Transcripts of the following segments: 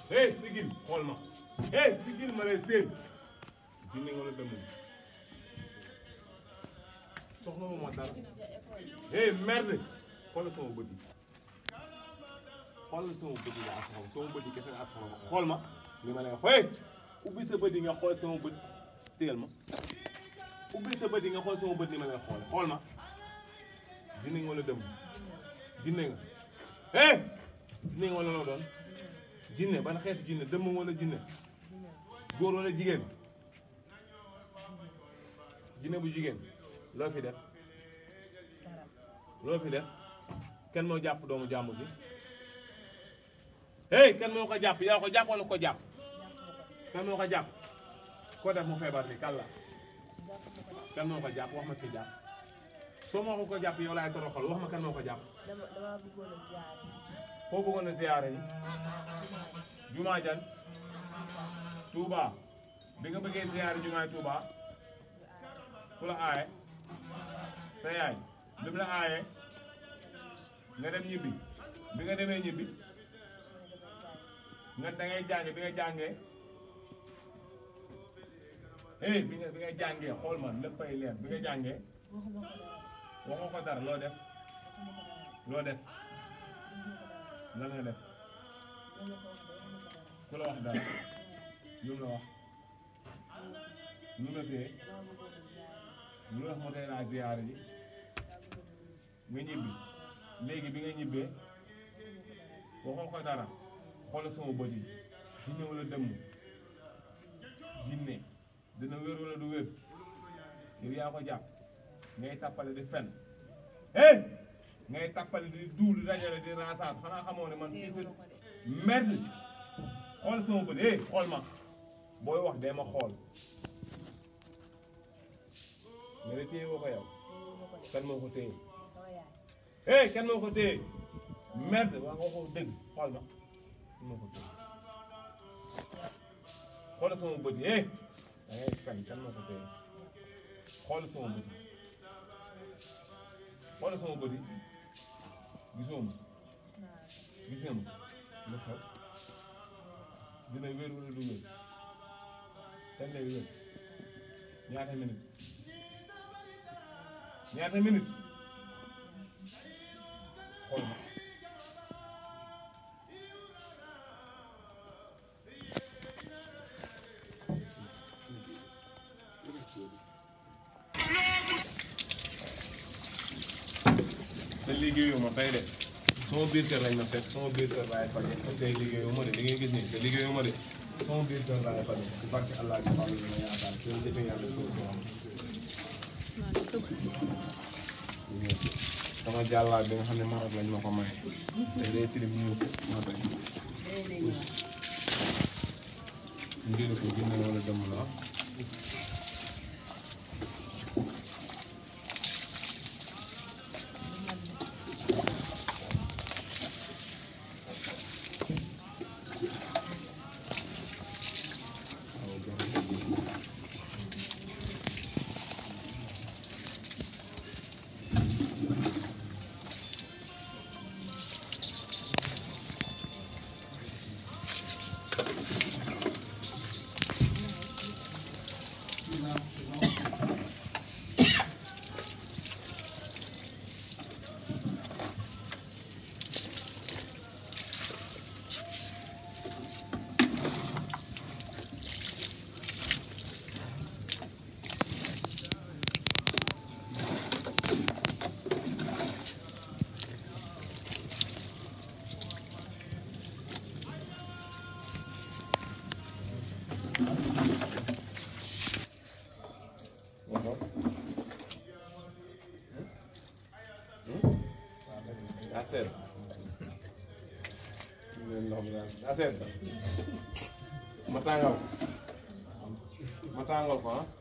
hey sigil xool ma hey sigil ma lay seen jinne nga la dem soxla wu ma dara hey merde xoolal sama bët yi xoolal sama bët yi laa soxla sama bët yi kese laa soxla xool ma li ma lay xool ubbi sa bët yi nga xool sama bët téyel ma ubbi sa bët yi nga xool sama bët ni ma lay xool xool ma jinne nga wala dem jinne nga hey jinne nga wala loo doon jinne ban xeetu jinne dëmm wala jinne góor wala jigéen jinne bu jigéen loo fi def loo fi def kenn moo jàpp doomu jàmm bi hey kenn moo ko jàpp yaa ko jàpp wala ko jàpp kenn moo ko jàpp ko def mu feebar bi kàlla kenn moo ko jàpp wax ma ki jàpp soo ma ko ko jàpp yow laay toroxal wax ma kan moo ko jàpp dama dama bëggoon a jaar foo bëggoon a ziyaare yi jumaa jan Touba bi nga bëggee ziyaare jumaay Touba ku la aaye sa yaay bi mu la aaye nga dem ñibbi bi nga demee ñibbi nga da ngay jànge bi nga jàngee eh bi nga bi nga jàngee xool ma léppay leer bi nga jàngee waxuma ko waxoo ko dara dara loo def loo def lan nga def waxuma ko dara dama ku la wax dara lu ko wax dama ko dara mu la wax lu la téye dama bëggoon a jaar lu la wax moo tey laa ziyaare ji nga ñibbi léegi bi nga ñibbee waxoo ko dara xoolal sama bët yi jinne wala dëmm jinne dina wér wala du wér yow yaa ko jàpp ngay tappale di fen eh ngay tappale di duul di dajale di raasaat xanaa xamoo ne man fii sa teewuma ko de merde xool sama bët eh xool ma booy wax dee ma xool nga ne téye woo ko yow teewuma ko de kan moo ko téye sama yaay eh kan moo ko téye merde waa nga ko dëgg xool ma kan moo ko téye xoolal sama bët yi eh da ngay fen kan moo ko téye xoolal sama bët yi xoolal sama bët yi gisoo ma naa gis nga ma lu xew dina wér wala du wér kan lay wér ñaata minute ñaata minute xool ma te liggéeyu ma tey de sama biir kër lañ ma fekk sama biir kër laay faj te tey liggéeyu ma de li ngay gis nii te liggéeyu ma de sama biir kër laay faj ci barke Allah ji Fallou bi ma yaakaar ci jëfe yàlla suuf si am sama jàllaa bi nga xam ne Maroc lañ ma ko may te day tilim ñu ma tey ngir ko jinne wala dem la Acer. daa seet ma tàngal ma tàngal ko ah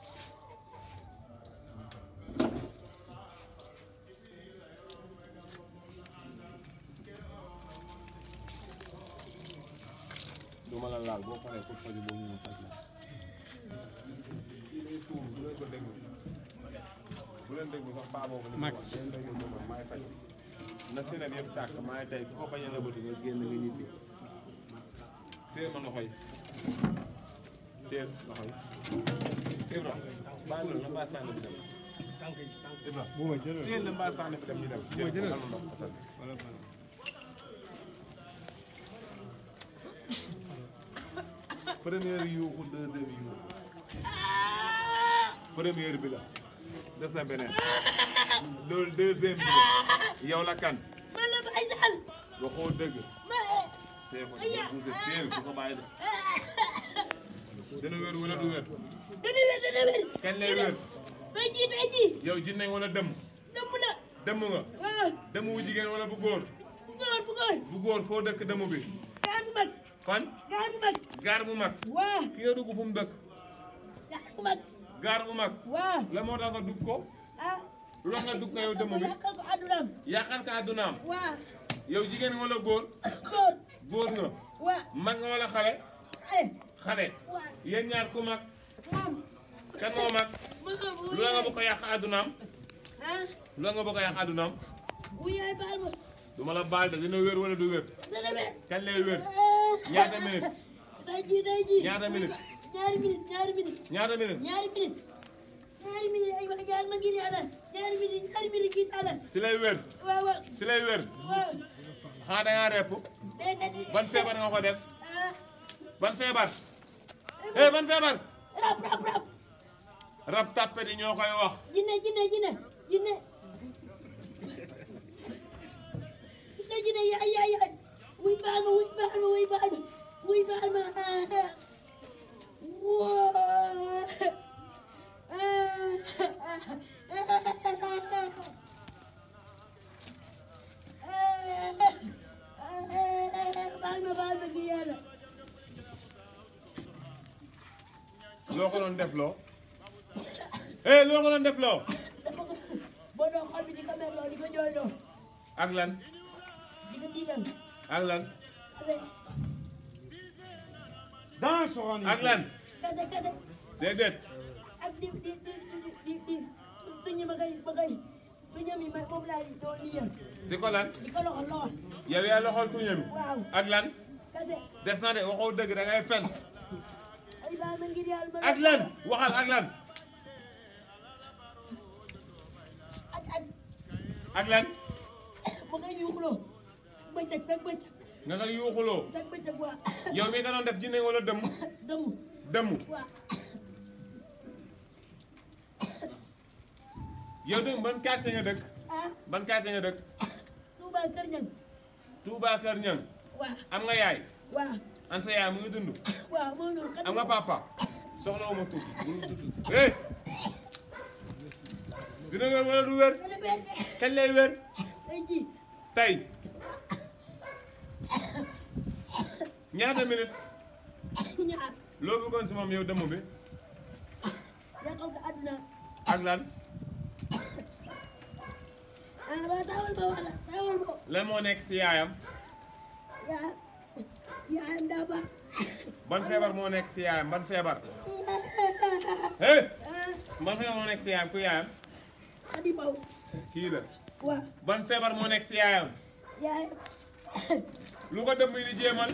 du ma la laal boo paree pour faju boo ñu ma faj la kii day suur bu leen ko déglu bu leen déglu sax baa boobu ni Max bu leen déglu moom maay faj na senet yëpp tàkk maay tey ku ko bañ a nëbbati nga génn nga ñibbi téel ma loxo yi téel loxo yi Ibra baa loolu la mbaa sànni bi dem Ibra bu ma jëlee téel la mbaa sànni bi dem ñu dem ma jëlee. am ndox asal wala wala. première yuuxu deuxième yuuxu première bi la des na beneen loolu deuxième bi la yow la kan man la Baye Sall waxoo dëgg ma tee ko dina buuse teel bu ko bàyyi de dina wér wala du wér dana wér dana wér kañ lay wér tey jii tey jii yow jinne wala dëmm dëmm na dëmm nga waaw dëmm bu jigéen wala bu góor bu góor bu góor bu góor foo dëkk dëmm bi gaar bu mag fan gaar bu mag gaar bu mag waaw ki nga dugg fu mu dëkk gaar bu mag gaar bu mag waaw la moo tax nga dugg ko ah lu tax nga dugg ko yow dëmm bi yàqal ko addunaam yàqal ka àddunaam waaw yow jigéen nga wala góor góor góor nga waaw mag nga wala xale eh xale waaw yéen ñaar ku mag moom kan moo mag ma bu lu la nga bëgg a yàq àddunaam ah lu la nga bëgg a yàq àddunaam bu yaay baal ma du ma la baal de dina wér wala du wér dana wér kañ lay wér Eh, ñaata minute tey jii tey jii ñaata minute ñaari minute ñaari minute ñaata minute ñaari minute ñaari minute ay wax ñaari ma ngir yàlla ñaari minute ñaari minute kii taala si lay wér waaw waaw si lay wér waaw xanaa da ngaa repp déedéet ban feebar nga ko def ah ban feebar eh ban feebar rab rab rab rab tàppet yi ñoo koy wax jinne jinne jinne jinne jinne jinne yaay yaay yaay wuy baal ma wuy baal ma wuy baal ma wuy baal ma woo baal ma baal ma ngir yàlla loo ko doon def loo eh loo ko doon def loo dafa ko boo doon xol bi di ko merloo di ko jooyloo ak lan di ko tiital ak lan kase dans son ak lan kase kase déedéet ak di di di di di di tuñu ma koy ma koy tuñam yi ma moom laa doon liyal di ko lan di ko loxo loxo yow yaa loxol tuñam waaw ak lan kase des na de waxoo dëgg da ngay fen ay baal ma ngir yàlla ma ak lan waxal ak lan ak ak ak lan ma koy yuuxuloo sa bëccëg sa bëccëg nga nga yuuxuloo sa bëccëg waa yow mi nga doon def jinne wala dëmm dëmu dëmm waa yow dëgg ban quartier nga dëkk ah ban quartier nga dëkk Touba Kër Ñang Touba Kër Ñang waa am nga yaay waa an sa yaay mu ngi dund waaw moo noonu kat am nga papa soxla wu ma tudd eh dina wér wala du wér dana benn kañ lay wér tey jii tey ñaata minute ñaar loo bëggoon si moom yow dëmm bi yàqal ko àdduna ak lan ah waa taawal ma wala taawal ma lan moo nekk si yaayam yaa yaayam daa baax ban feebar moo nekk si yaayam ban feebar eh ah ban feebar moo nekk si yaayam ku yaayam Xadi Mbaw kii la waa ban feebar moo nekk si yaayam yaayam lu ko dëmm yi di jéemal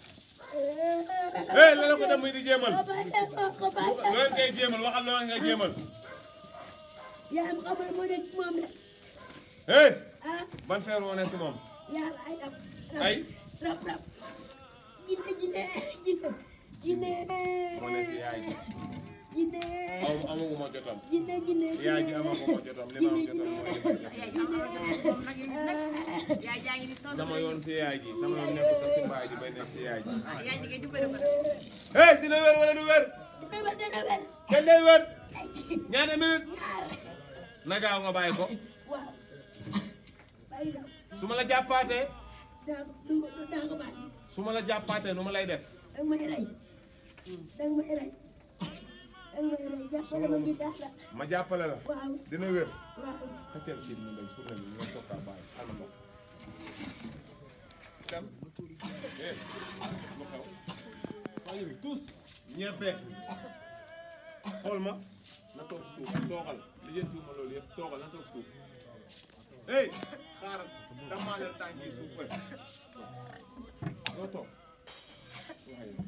eh lan la ko dëmm yi di jéemal ko bàyyi ko ko bàyyi loolu ngay jéemal waxal loolu ngay jéemal yaayam xamal moo nekk ci moom de eh ah ban feebar moo nekk si moom yaayam ay rab rab ay rab rab jinne jinne jinne jinne moo nekk si yaay ji jinne aw amaguma jotam jinne jinne yaay ji amaguma jotam li ma am jotam mooy li ma jotam yaay jaa ngi ni sonn sama yoon si yaay ji sama yoon nekk ko si mbaay ji bay nekk si yaay ji yaay ji ngay dimbali ko eh dina wér wala du wér dina wér dina wér kañ lay wér ay ñaata minute ñaar na gaaw nga bàyyi ko waaw bàyyi daw su ma la jàppaatee daa ko du ko daa ko bàyyi su ma la jàppaatee nu ma lay def danga may rey danga may rey danga may rey jàppale ma ngir daal la ma jàppale la waaw dina wér waaw xëccal kii mu ndey pour ne ñu nga tokkaa bàyyi alma ndox kam eh lu xew waaye bi tous ñebeek xool ma na toog suuf toogal li jën tuuma loolu yëpp toogal na toog suuf hey xaaral damaa leen tànk yi suuf ba doo toog waaye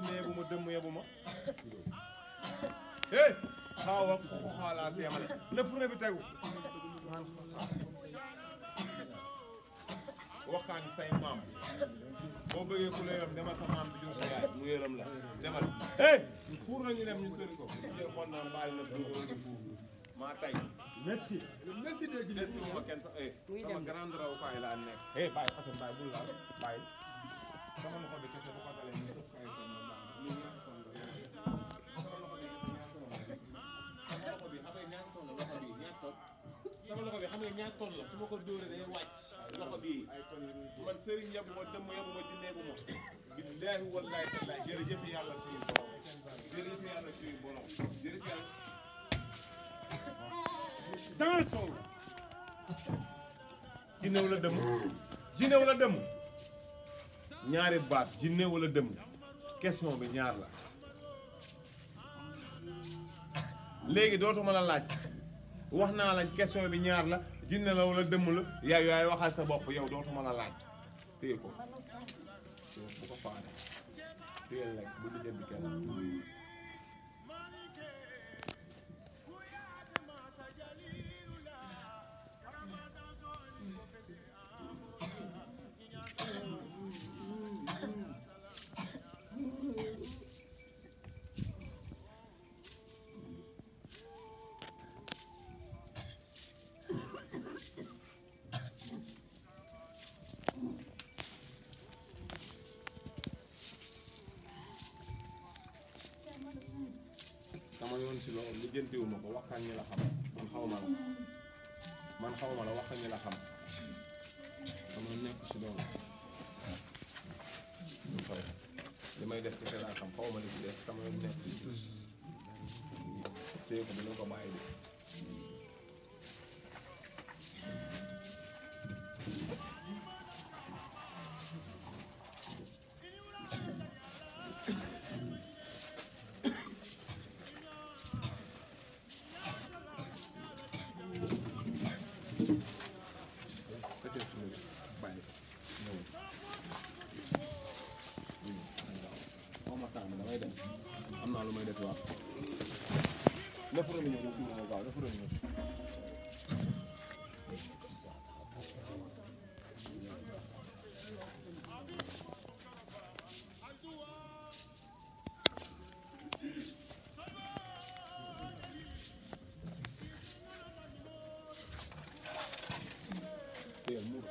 jinne yebu ma dëmm yebu ma hey xaaw ak ko xaalaa si yamale na fure bi tegu waxaan say maam boo bëggee ku la yërëm demal sa maam bi jur sa yaay mu yërëm la demal hey fuur nañu dem ñu sëri ko jël kon naan baal na fuur di fuur maa tay merci merci de gis seet ma kenn sax eh sama grande rawukaay laa nekk eh bàyyi Assane bàyyi bul laal bàyyi sama loxo bi kese bu ko dalee ñu sëf kay kon ma baax lii ñaata ton la sama loxo bi ñaata ton la sama loxo bi xam nga ñaata ton la loxo bi ñaata ton sama loxo bi xam nga ñaata ton la su ma ko dóoree day wàcc loxo bi man sëriñ yebu ma dëmm yebu ma jinne yebu ma billaahi wallaahi tallaahi jërëjëf yàlla suñu borom jërëjëf yàlla suñu borom jërëjëf yàlla dans son jinne wala dëmm jinne wala dëmm ñaari baat jinne wala dëmm question bi ñaar la léegi dootuma la laaj wax naa la question bi ñaar la jinne la wala dëmm la yaay yaay waxal sa bopp yow dootuma la laaj téye ko yow bu ko faane téye lekk bu di jënd kenn sama yoon si loolu li jëntiwu ma ko waxtaan ñi la xam man xaw ma la man xaw ma la waxtaan ñi la xam sama nekk si loolu xaw li may def kese laa xam xaw ma li ci des sama yoon nekk si tus téye ko dina ko bàyyi de peut-être que bàyyi ñëw xaw ma temps bi damay dem am naa lu may def waaw nefara mi ñëw nga suur ma gaaw nefara mi ñëw téyel muur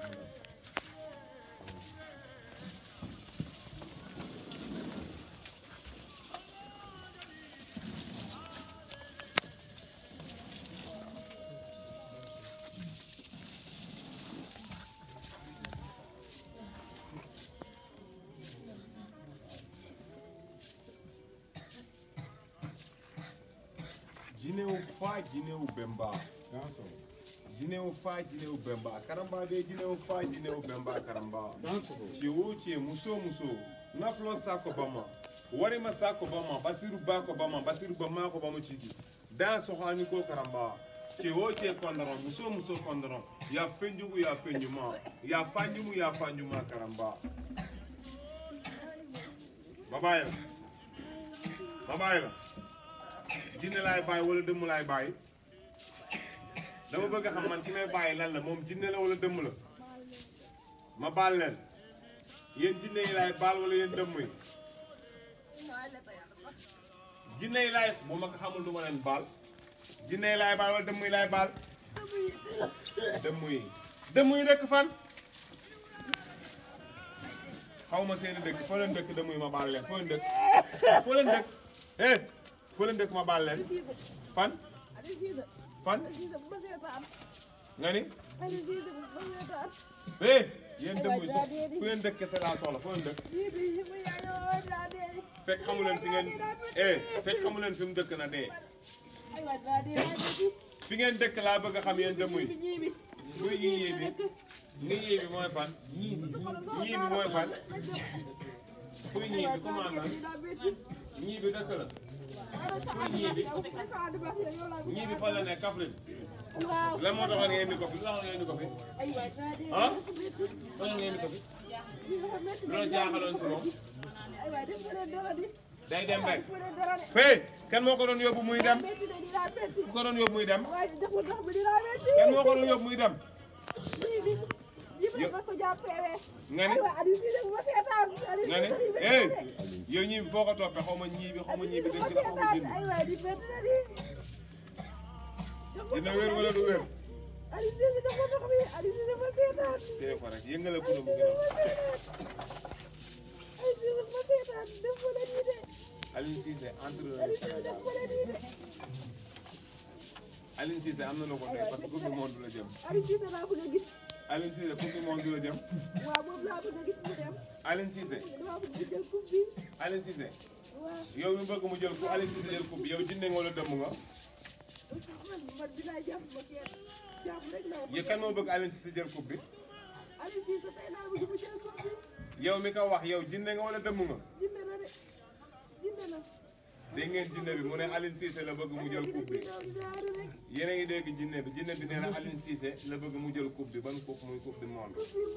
jinewu faa jinewu bemba danso jinewu faa jinewu bemba karamba de jinewu faa jinewu bemba karamba danso ce wo ce muso muso naflo sako bama warima sako bama basiru bako bama basiru bama ko bama ciki dan sohani ko karamba ce wo ce kondoron muso muso kondoron ya fenjugu ya fenjuma ya fanjumu ya fanjuma karamba babayla babayla jinne laay bàyyi wala dëmm laay bàyyi dama bëgg a xam man ki may bàyyi lan la moom jinne la wala dëmm la ma baal leen yéen jinne yi laay baal wala yéen dëmm yi jinne yi laay bu ma ko xamul du ma leen baal jinne yi laay baal wala dëmm yi laay baal dëmm yi dëmm yi dëkk fan xaw ma seeni dëkk foo leen dëkk dëmm yi ma baal leen foo leen dëkk foo leen dëkk eh foo leen dëkk ma baal leen fan fan nga ni eh yéen dëmm yi so fu ngeen dëkk kese laa soxla foo leen dëkk fekk xamu leen fi ngeen eh fekk xamu leen fi mu dëkk na dee fi ngeen dëkk laa bëgg a xam yéen dëmm yi muy ñii ñii bi ni ñii bi mooy fan ñii bi mooy fan fuy ñii bi comment nan ñii bi dëkk la fuy ñii bi ñii bi fan la nekk Kaffrine lan moo taxoon ngeen indi ko fi lu taxoon ngeen indi ko fi ah fan ngeen indi ko fi loolu jaaxaloon ci moom ay waay def ma leen dara di day dem rek def ma leen dara de fee kan moo ko doon yóbbu muy dem metti de dinaa metti ku ko doon yóbbu muy dem waaye deful tax bi dinaa metti kan moo ko doon yóbbu muy dem lii bi jibril ma ko jàppee nga ni ay waay Aliou Cissé bu ma seetaan Aliou nga ne Cissé di eh metti de. yow ñii bi foo ko toppee xaw ma ñii bi xaw ma ñii bi bu dëgg ma la xaw ma seetaan jinn ay waay di metti na di dina wér wala du wér Aliou Cissé dafa dox bi Aliou Cissé ma seetaan téye ko rek yëngale fu mu gën a Aliou Cissé ma seetaan def ma leen nii de Aliou Cissé entraîneur Aliou Cissé Sénégal def ma leen nii de Aliou Cissé am na lu ko doy parce que coupe du monde la jëm Aliou Cissé laa bëgg a gis Aliou Cissé coupe du monde la jëm waaw moom laa bëgg a gis mu dem Aliou Cissé dama bëgg mu jël coupe bi Aliou Cissé waaw yow mi bëgg mu jël ku Aliou Cissé jël coupe bi yow jinne nga wala dëmm nga man man dinaa jàpp ma kenn jàpp rek laa yow kan moo bëgg Aliou Cissé jël coupe bi Aliou Cissé tey laa bëgg mu jël coupe bi yow mi ko wax yow jinne nga wala dëmm nga jinde na de jinde na dégg ngeen jinne bi mu ne Aliou Cissé la bëgg mu jël coupe bi yéen a ngi dégg jinne bi jinne bi nee na Aliou Cissé la bëgg mu jël coupe bi ban coupe muy coupe du monde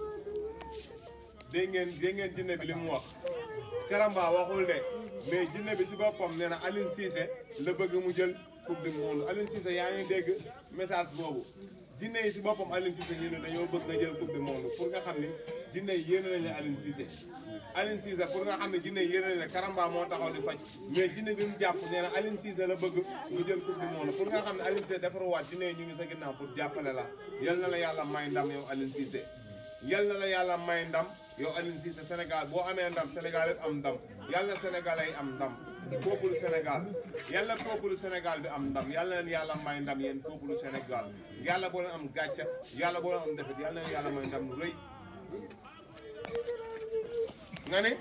dégg ngeen dégg ngeen jinne bi li mu wax Karamba waxul de mais jinne bi si boppam nee na Aliou Cissé la bëgg mu jël coupe du monde Aliou Cissé yaa ngi dégg message boobu jinne yi si boppam Aliou Cissé ñu ne dañoo bëgg nga jël coupe du monde pour nga xam ni jinne yi yéene nañu Aliou Cissé Aliou Cissé pour nga xam ne jinne yi yéene nañu Karamba moo taxaw di faj mais jinne bi mu jàpp nee na Aliou Cissé la bëgg mu jël coupe du monde pour nga xam ne Aliou Cissé defaruwaat jinne yi ñu ngi sa ginnaaw pour jàppale la yal na la yàlla may ndam yow Aliou Cissé yal na la yàlla may ndam yow Aliou Cissé Sénégal boo amee ndam Sénégal yëpp am ndam yal na Sénégalais yi am ndam peuple Sénégal yal na peuple Sénégal bi am ndam yal na leen yàlla may ndam yéen peuple Sénégal yàlla boo leen am gàcca yàlla boo leen am defet yal na leen yàlla may ndam lu rëy nga ne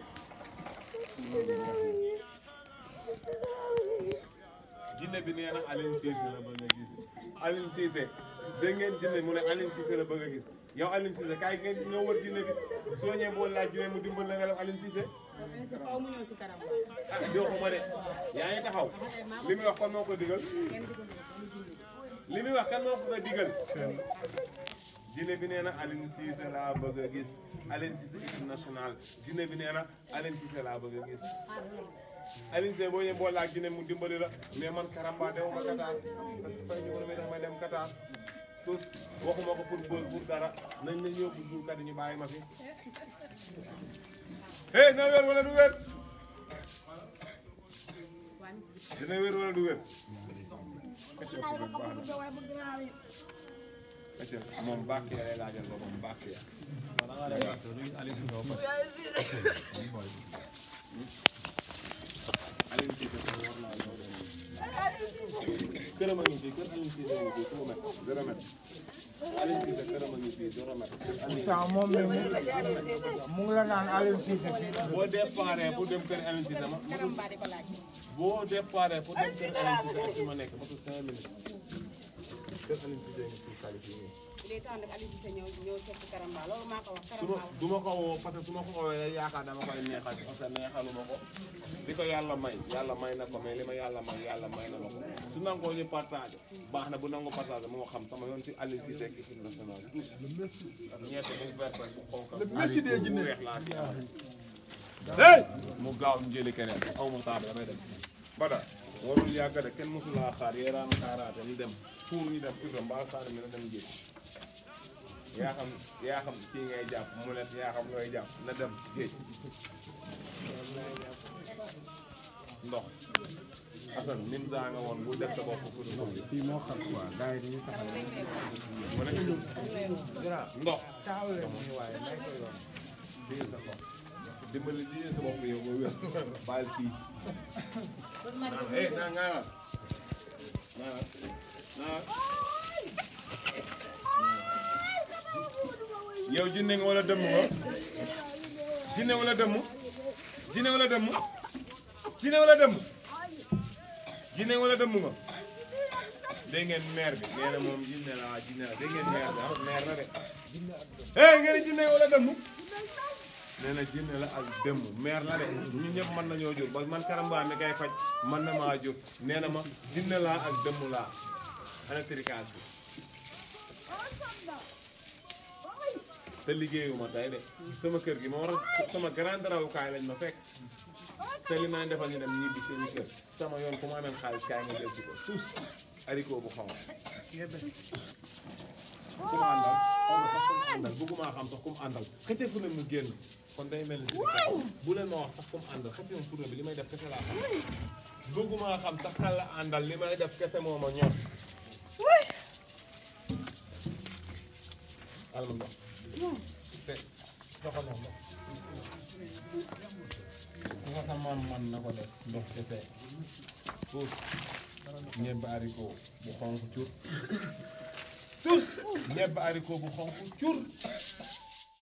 jinne bi nee na Aliou Cissé la bëgg a gis Aliou Cissé dégg ngeen jinne mu ne Aliou Cissé la bëgg a gis yow Aliou Cissé kaay ngeen ñoo wër jinne bi soo ñëwee boo laaj jinne mu dimbal la nga def Aliou Cissé Aliou faaw mu ñëw si kanam ah joxuma de yaa ngi taxaw li muy wax kan moo ko digal li muy wax kan moo ko ko digal jinne bi nee na Aliou Cissé laa bëgg a gis Aliou Cissé équipe nationale jinne bi nee na Aliou Cissé laa bëgg a gis Aliou Cissé boo ñëwee boo laaj jinne mu dimbali la mais man Karamba dewuma Qatar parce que fay ñu mën a may tax may dem Qatar tous waxuma ko pour bër pour dara nañ nañ yóbbu juukat yi ñu bàyyi ma fi hey na wér wala du wér dina wér wala du wér acca moom bàkk ya lay laajal boppam bàkk ya Aliou Cissé ko war naa ñëw dem këram a ngi fii kër Aliou Cissé ngi fii zéro mètre zéro mètre Aliou Cissé këram a ngi fii zéro mètre pourtant moom mi mu mu ngi la naan Aliou Cissé fii la boo déparé pour dem kër Aliou Cissé ma Karamba di ko laaj boo déparé pour dem kër Aliou Cissé ak fi ma nekk matul cinq minutes kër Aliou Cissé ngi fii sali fii nii il est temps nag Aliou Cissé ñëw ñëw seet si Karamba loolu maa ko wax su ma Karamba du ma ko woo parce que su ma ko woowee rek yaakaar dama koy neexal parce que neexaluma ko li ko yàlla may yàlla may na ko mais li ma yàlla may yàlla may na ma ko su nangoo ñu partage baax na bu nangu partage moo xam sama yoon ci Aliou Cissé ak équipe nationale tous ñeete bu vert bu xonk bu weex laa si am hey mu gaaw ñu jëli keneen aw ma taaba damay dem bada warul yàgg de kenn mosulaa xaar yeeraan xaaraate ñu dem pour ñu dem Ibra mbaa Sane mi na dem géej yaa xam yaa xam kii ngay jàpp mu ne yaa xam looy jàpp na dem géej ndox Assane nim saa nga woon bu def sa bopp pour ndox fii moo xam quoi gars yi dañuy taxaw mu ne ndox taxaw leen muy waaye may ko yoon diir sa ndox dimbali diir sa bopp yow nga wér baal kii eh naa ngaa naa naa yow jinne nga wala dëmm nga jinne wala dëmm jinne wala dëmm jinne wala dëmm jinne wala dëmm nga dégg ngeen maire bi nee na moom jinne la waa jinne la dégg ngeen maire bi ah maire la de eh ngeen jinne wala dëmm nee na jinne la ak dëmm maire la de ñun ñëpp mën nañoo jóg ba man Karamba mi kay faj mën na maa jóg nee na ma jinne laa ak dëmm laa ana tricage bi te liggéeyuma tey de sama kër gi ma war a sama grande rawukaay lañ ma fekk te li may defal ñu dem ñibbi seeni kër sama yoon ku ma amee xaalis kaay nga jël si ko tous haricot bu xaw ku ma àndal xaw ma sax ku mu àndal bëgguma xam sax ku mu àndal xëcce fu mu génn kon day mel ni si bu leen ma wax sax ku mu àndal xëcce ma furna bi li may def kese laa xam bëgguma xam sax kan la àndal li may def kese moo ma ñor alma ndox c'est doxal ndox ndox ku ko sa man man na ko def ndox kese tous ñebbe haricot bu xonq cur tous ñebbe haricot bu xonq cur